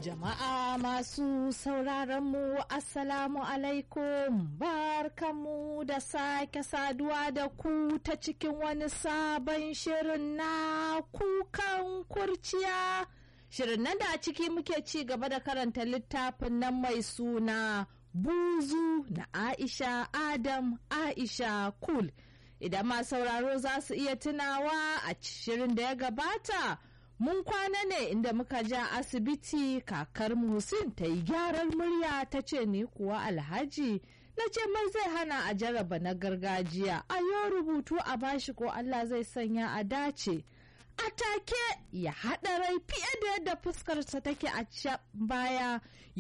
Jama'a masu sauraron mu Assalamu alaikum barkanmu da sake saduwa da ku ta cikin wani sabon shirin na kukan kurciya. Shirin nan da a ciki muke ci gaba da karanta littafin nan mai suna buzu na Aisha Adam Aisha Kul. Idan ma sauraro za su iya tunawa a shirin da ya gabata. mun kwana ne inda muka ja asibiti kakar musin ta yi gyaran murya ta ce ni kuwa alhaji na ce mai zai hana a jaraba na gargajiya a yau rubutu a bashi ko allah zai sanya a dace a take ya haɗa rai fiye da yadda fuskarsa take a baya